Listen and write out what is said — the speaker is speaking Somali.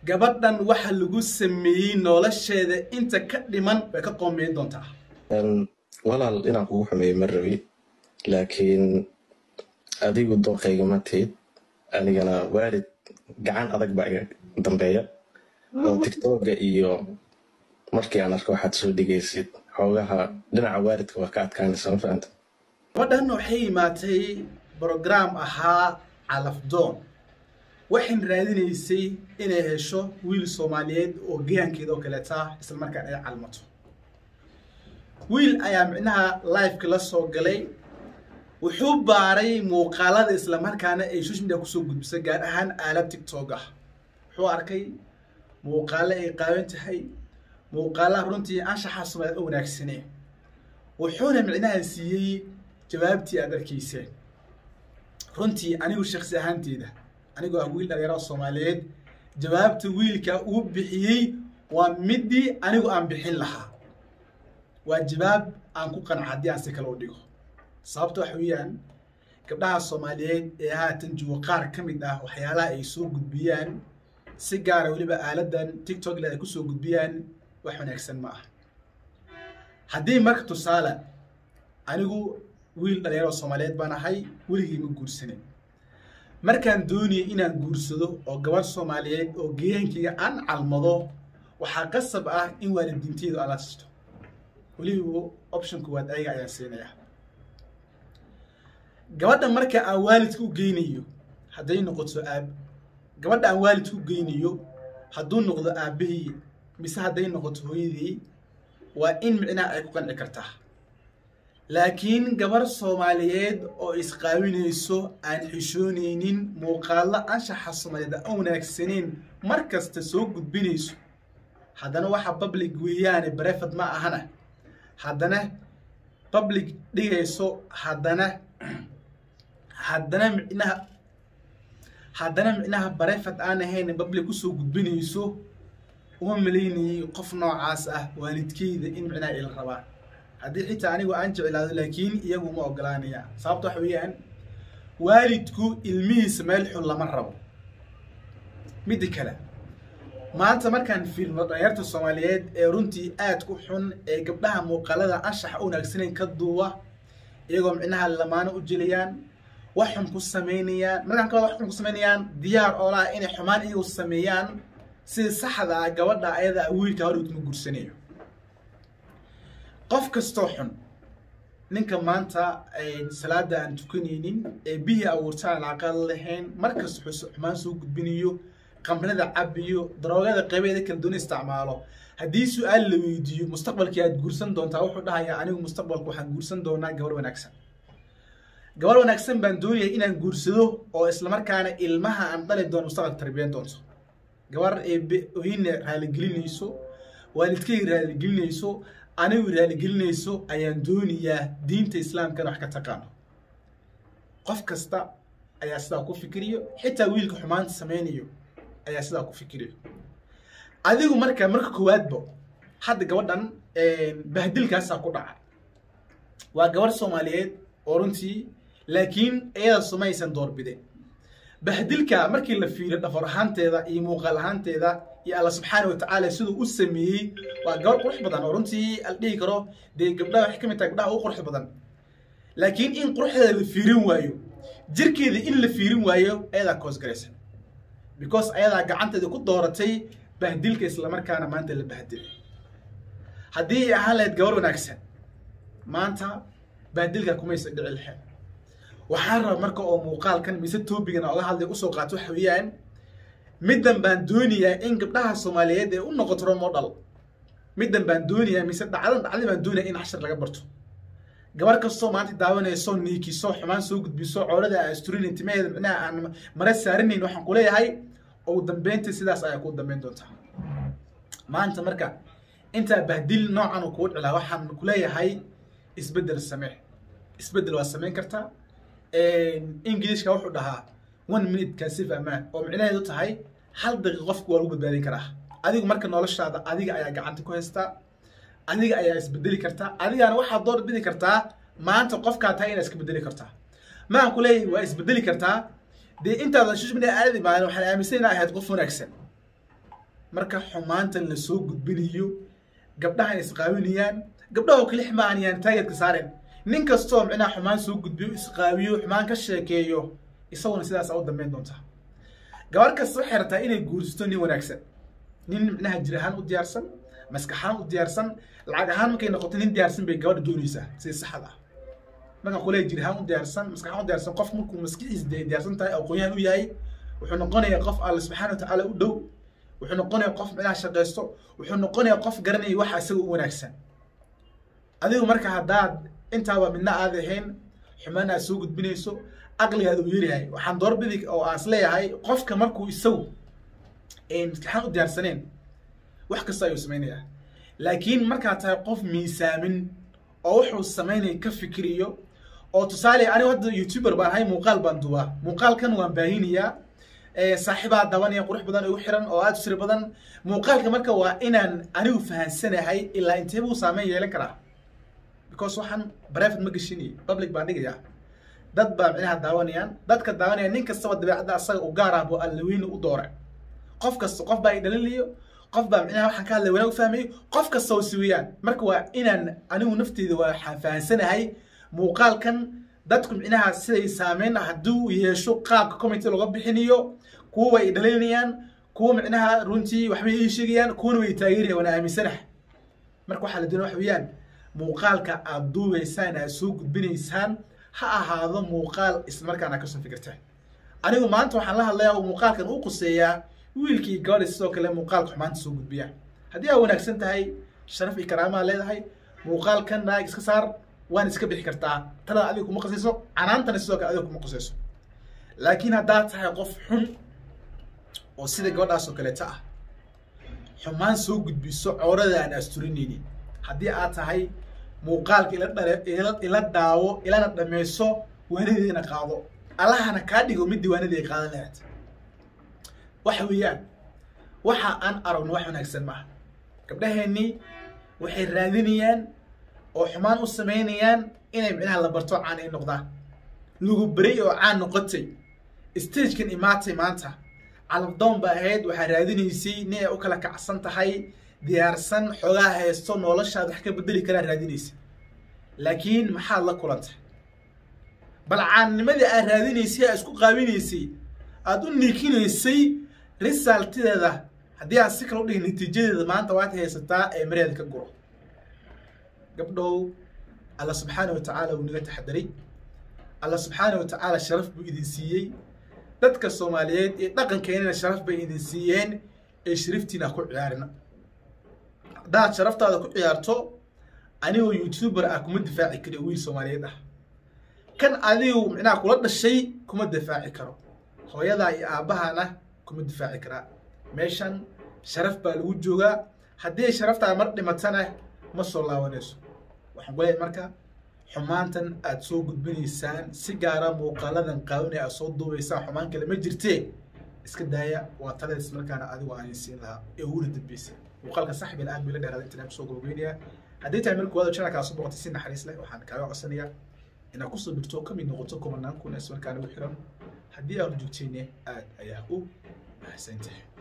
gabadhan waxa lagu sameeyey nolosheeda inta ka dhiman way ka qoomeyn doontaa walaal inaan kugu xumeeyo ma rabi laakiin adigu dooqayga ma tihid anigana waalid gacan adag baa iga dambeeya oo tigtoga iyo markii aan arko waxaad soo dhigaysid xoogaha dhinaca waalidka waa ka adkaanaysa ma fahanta gabadhan waxay imaatay brograam ahaa calafdoon waxayn raadinaysay inay hesho wiil soomaaliyeed oo geyankeeda oo kaleeta isla markaan ay calmato wiil ayaa micnaha liveka la soo galay wuxuu baaray muuqaalada isla markaana ay social media kusoo gudbisay gaar ahaan aalad tictok ah wuxuu arkay muuqaalo ay qaaban tahay muuqaalaha runtii anshaxa soomaaliyeed oo wanaagsanee wuxuuna micnaha siiyey jawaabtii aad arkayseen runtii anigu shaksi ahaanteeda anigoo ah wiil dhalinyaro soomaaliyeed jawaabta wiilka uu bixiyey waa midii anigu aan bixin lahaa waa jawaab aan ku qanca haddii aan si kale u dhigo sababta waxa weeyaan gabdhaha soomaaliyeed ee haatan joogo qaar ka mid ah waxyaalaha ay soo gudbiyaan si gaara weliba aaladan tictokle ay kusoo gudbiyaan wax wanaagsan ma ah haddii marka tusaale anigu wiil dhalinyaro soomaaliyeed baan ahay weligii ma guursanin markaan doonayay inaan guursado oo gabadh soomaaliyeed oo geyankayga aan calmado waxaa qasab ah in waalidiinteedu aan la sisto weliba option koowaad ayaga ayaan siinayaa gabadha marka aan waalidka u geynayo hadday noqoto aab gabadha aan waalidka u geynayo hadduu noqdo aabahii mise hadday noqoto hooyadii waa in micnaha ay ku qanci kartaa laakiin gabarh soomaaliyeed oo isqaawinayso aan xishoonaynin muuqaalo anshaxa soomaaliyeed aan wanaagsaneyn mar kasta soo gudbinayso haddana waxa public weeyaane brefad ma ahana haddana public dhigayso haddana haddana micnaha haddana micnaha brefad aan ahayn public kusoo gudbinayso uma malaynayay qof noocaas ah waalidkeyda in micnaha ila rabaa haddii xitaa anigu aan jeclaado laakiin iyagu ma ogolaanaya sababta waxa weeyaan waalidku ilmihiisa meel xun lama rabo midda kale maanta markaan fiirno dhalinyarta soomaaliyeed ee runtii aad ku xun ee gabdhaha muuqaalada anshaxa u wanaagsaneyn ka duuba iyagoo micnaha lamaano u jilayaan wax xun ku samaynayaan markaan ka wada wax xun ku samaynayaan diyaar oo laha inay xumaan iyagu sameeyaan sida saxda ah gabadha ayada wiilka horigtuma guursanayo qof kastoo xun ninka maanta salaada aan tukanaynin ee bihii abuurta aan aqal lahayn markasta xumaan soo gudbinayo qamrada cabiyo daroogada qaybeeda kala duwan isticmaalo haddii su-aal la weydiiyo mustaqbalkii aad guursan doontaa wuxuu dhahayaa anigu mustaqbalka waxaan guursan doonaa gabar wanaagsan gabar wanaagsan baan doonaya inaan guursado oo islamarkaana ilmaha aan dhali doono mustaqbalka tarbiyan doonto gabar ee oyna raaligelinayso waalidkayga raaligelinayso anigu raaligelinayso ayaan doonayaa diinta islaamkana wax ka taqaano qof kasta ayaa sidaa ku fikiriyo xitaa wiilka xumaanta samaynayo ayaa sidaa ku fikiriyo adigu marka marka koowaadba hadda gabadhan bahdilkaasaa ku dhaca waa gabarh soomaaliyeed oo runtii laakiin iyada sumaysan doorbideen bahdilka markii la fiiriyo dhafar ahaanteeda iyo muuqaal ahaanteeda iyo alla subxaana watacaala siduu u sameeyey waa gabar qurux badan oo runtii al dhihi karo dee gabdhaha waxay ka mid tahay gabdhaha ugu qurux badan laakiin in quruxdeeda la fiirin waayo jirkeeda in la fiirin waayo ayadaa koosgaraysa because ayadaa gacanteeda ku dooratay bahdilka islamarkaana maanta la bahdilay haddii ay ahaan lahayd gabar wanaagsan maanta bahdilka kumaysa dhici lahayd waxaan raba marka oo muuqaalkan mise toobigana oga hadlay usoo qaato waxa weeyaan middan baan doonayaa in gabdhaha soomaaliyeed ee u noqoto role model middan baan doonayaa mise dhacdan dhacdi baan doonaya in cashar laga barto gabar kastoo maanta daawanayso niikiso xumaan soo gudbiso coolada asturin intimaheeda micnaha aan mara saarinayn waxaan kuleeyahay ugu dambeynta sidaas ayaa kuu dambeyn doontaa maanta marka intaa bahdil noocan uu kugu dhicilaa waxaan kuleeyahay isbeddel samee isbeddel waa samayn kartaa ingilishka wuxuu dhahaa one minute kaasif amaan oo micnaheedu tahay hal daqiiq qofku waa lagu badbaadin karaa adigu marka noloshaada adiga ayaa gacanta ku haystaa adiga ayaa isbedeli kartaa adigana waxaad door bidi kartaa maanta qofkaa tahay inaad iska bedeli kartaa maan ku leeyahay waa isbedeli kartaa dee intaada social media aadi maalin waxaan aaminsan inaa ahayd qof wanaagsan marka xumaantan lasoo gudbinayo gabdhaha isqaawinayaan gabdhaha oo kalix ma aan yaan taageedka saaren nin kastoo micnaha xumaan soo gudbiyo isqaawiyo xumaan ka sheekeeyo isaguna sidaas u dambeyn doontaa gabar kasta waxay rabtaa inay guursato nin wanaagsan nin micnaha jir ahaan u diyaarsan maskax ahaan u diyaarsan lacag ahaan markay noqoto nin diyaarsan bay gabadha doonaysaa si saxda ah markaan kulee jir ahaan u diyaarsan maskax ahaan u diyaarsan qof markuu maskixiisa diyaarsan tahay aqoon-yahan u yahay wuxuu noqonayaa qof alla subxaana wa tacaala u dhow wuxuu noqonayaa qof micnaha shaqaysto wuxuu noqonayaa qof garanaya waxa isaga u wanaagsan adigu marka haddaad intaaba midna aad ahayn xumaan aad soo gudbinayso aqligaada uu yaryahay waxaan doorbidi oo aan is leeyahay qofka markuu isagu maskaxaan u diyaarsaneen wax kasta ayuu samaynayaa laakiin markaad tahay qof miisaamin oo wuxuu samaynaya ka fikiriyo oo tusaale anigu hadda youtuber baan ahay muuqaal baan duubaa muuqaalkan waan baahinayaa saaxiibaa dabanaya qurux badan igu xiran oo aada u sir badan muuqaalka marka waa inaan anigu fahansanahay ilaa intee buu saameyn yeelan karaa because waxaan private ma geshinay public baan dhigayaa dad baa micnaha daawanayaan dadka daawanaya nin kastaba dabeecadda asaga u gaar ah buu allaweyne u dooray qof kasta qof baa i dhalinayo qof baa micnaha waxaan ka hadlay wanaag u fahmayo qof kasta oo siwiyaan marka waa inaan anigu nafteyda waxaan fahansanahay muuqaalkan dadku micnaha siday saameyn hadduu yeesho qaabka community looga bixinayo kuwa way dhalinayaan kuwa micnaha runtii waxbay ii sheegayaan kuwana way taageerayaan waana aaminsanahay marka waxaa la doonaya wax weeyaan muuqaalka aad duubaysaan aad soo gudbinaysaan ha ahaado muuqaal ismarkaana kasoo fikirtaan anigu maanta waxaan la hadlayaa oo muuqaalkan u quseeyaa wiilkii gabadha sidoo kale muuqaalka xumaanta soo gudbiya haddii aa wanaagsan tahay sharaf iyo karaamaa leedahay muuqaalkan naag iska saar waan iska bixi kartaa talada adiga kuma qasayso canaantana sidoo kale adiga kuma qasayso laakiin haddaad tahay qof xun oo sida gabadhaas oo kaleeta ah xumaan soo gudbiso coorada aan asturinaynin haddii aad tahay muuqaalka ila dhale ila ila daawo ilana dhammayso waanadeena qaado allahana kaa dhigo mid diiwaanadii ay qaadan lahayd waxa weeyaan waxa aan aragno wax wanaagsan maaha gabdhaheennii waxay raadinayaan oo xumaan u samaynayaan inay micnaha la barto caan ay noqdaan lagu beray oo caan noqotay stagekan imaatay maanta calabdoon ba ahayd waxaa raadinaysay nin ay u kala kacsan tahay diyaarsan xoogaa haysto noloshaad wax ka bedeli karaa raadinaysa laakiin maxaad la kulantay bal caannimadii aad raadinaysay aad isku qaabinaysay aada u niikinaysay risaltideeda haddii aad si kale u dhigin natiijadeeda maanta waad haysataa ee mareeda ka guro gabdhow alla subxaana wa tacaala wuu naga taxadaray alla subxaana wa tacaala sharaf buu idin siiyey dadka soomaaliyeed ee dhaqankeenana sharaf bay idin siiyeen ee shariftiina ku ciyaarina haddaad sharaftaada ku ciyaarto anigoo youtuber ah kuma difaaci kari wiil soomaaliyeed ah kan adigu micnaha kula dhashay kuma difaaci karo hooyadaa iyo aabbahana kuma difaaci karaa meeshan sharaf baa lagu joogaa haddii sharaftaada mar dhimatana ma soo laabanayso waxaan ku leeyahay marka xumaantan aad soo gudbinaysaan si gaara muuqaaladan qaawinay aad soo duubaysaan xumaan kale ma jirtee iska daaya waa talada ismarkaana adigu aan siin lahaa ee uguna dambeysa muuqaalka saxbil aad bila dheeraada intaan kusoo gabageynayaa haddii tahay marka waada channelkaa soo boqotay si naxariis leh waxaan kaaga codsanayaa inaad kusoo birto ka mid noqoto kumanaan kun ismarkaana ugu xiran haddii aanu joogtayne aad ayaa u mahadsan tahay